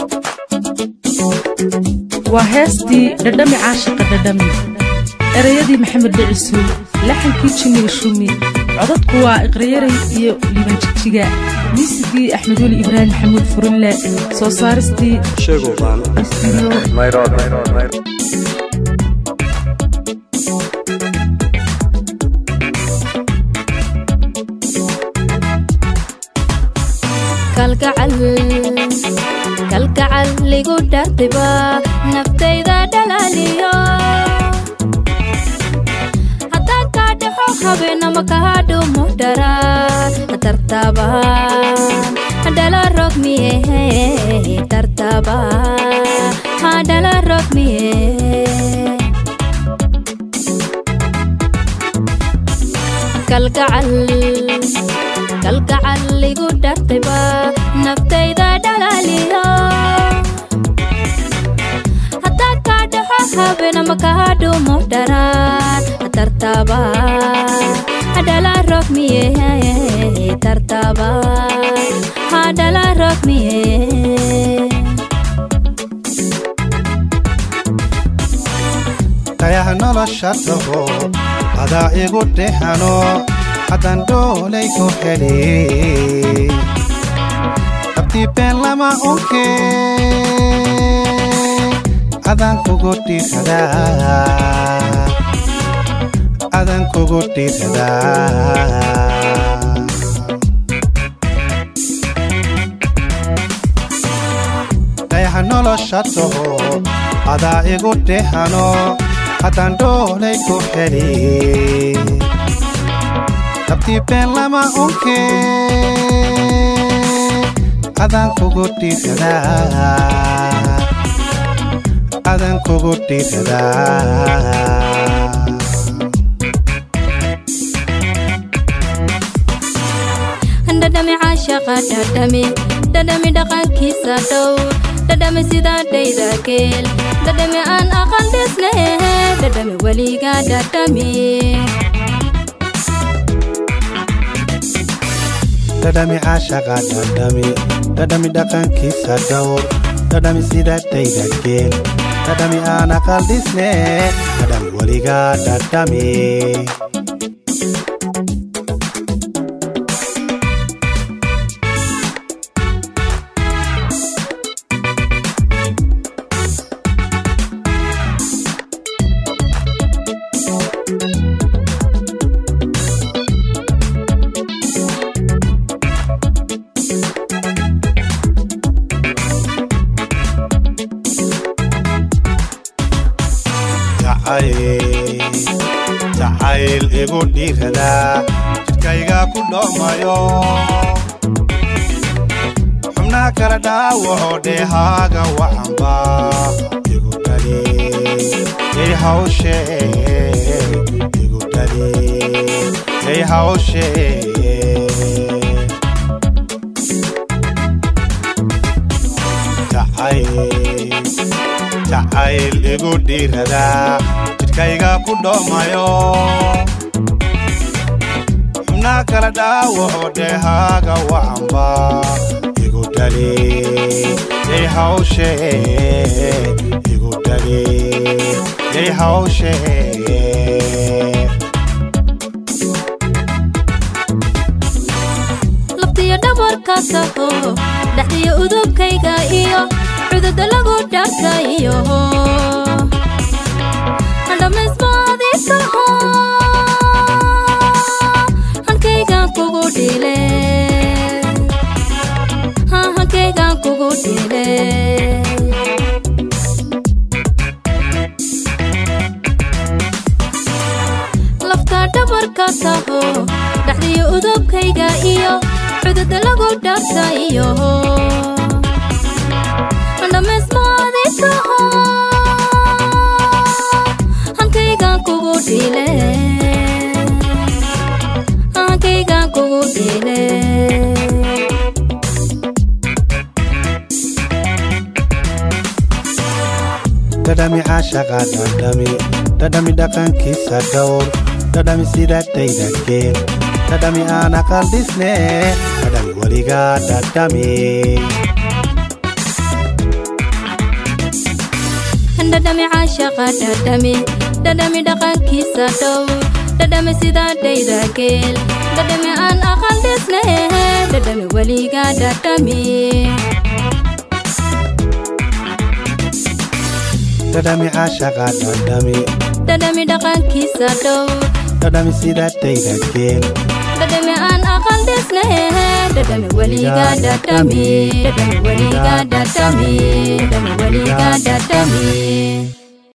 waa heestii dhadhami caashiqa dhadhami erayadii maxamed dhicisuul laxankii jimiga shumi codadku waa iqrayaray iyo libanjijiga miisigii axmed weli ibraahim maxamuud furinle soo saaristii kalgacal ligu dhartiba naftayda dhalaaliyo haddaan kaa dhaxo habeenama kaa dhumo dharaan tartabaan dhala rogmiye tartabaan dhala rogmiye kalgacal kalgacal ligu dhartiba naftayda dhalaaliyo haddaan kaa dhaxo habeenama kaa dhumo dharaan tartabaan dhala rogmiye tartabaan dhala rogmiye kayaha nolosha taho adaa igu dhexano haddaan dhoolay ku heli dabtii been lama unke adaan kugu dhiiradaa adaan kugu dhiiradaa kayaha nolosha taho adaa igu dhexano haddaan dhoolay ku heli dabtii been lama unke adaan kugu dhiiradaa adaan kugu dhiiradaa dhadhami caashaqa dhadhami dhadhami dhaqankiisa dhow dhadhami sidaa dhayda geel dhadhami aan aqal dhisne dhadhami weliga dhadhami dhadhami caashaqa dhadhami dhadhami dhaqankiisa dhowr dhadhami sida dhayda geel dhadhami aan aqal dhisne dhadhami weligaa dhadhami jacayl igu dhiiradaa jidhkayga ku dhoomayo xubnaha kala dhaawaco dheehaaga wacanba igu dhali ey hawshe igu dhali ey hawshe jacayl igu dhiiradaa jidhkayga ku dhoomayo xubnaha kala dhaawaco dheehaaga wacanba igu dhali ey hawshe igu dhali ey hawshe laftiyo dhabarka taho dhexdiyo udubkayga iyo cududa lagu dharkayo dhamaysmaaditaho halkaygan kugu dhile halkaygan kugu dhile lafta dhabarka taho dhexdiyo udubkayga iyo cududa lagu dharkayo dhamaysmaaditaho halkaygan kugu dhile halkaygan kugu dhile dhadhami caashaqa dhadhami dhadhami dhaqankiisa dhowr dhadhami sida dhayda geel dhadhami aan aqal dhisne dhadhami weligaa dhadhami dhadhami caashaqa dhadhami dhadhami dhaqankiisa dhow dhadhami sida dhayda geel dhadhami aan aqal dhisnahe dhadhami weliga dhadhami dhadhami caashaqa dhadhami dhadhami dhaqankiisa dhow dhadhami sida dhayda geel dhadhami aan aqal dhisnahe dhadhami weliga dhadhami dhadhami weliga dhadhami dhadhami weliga dhadhami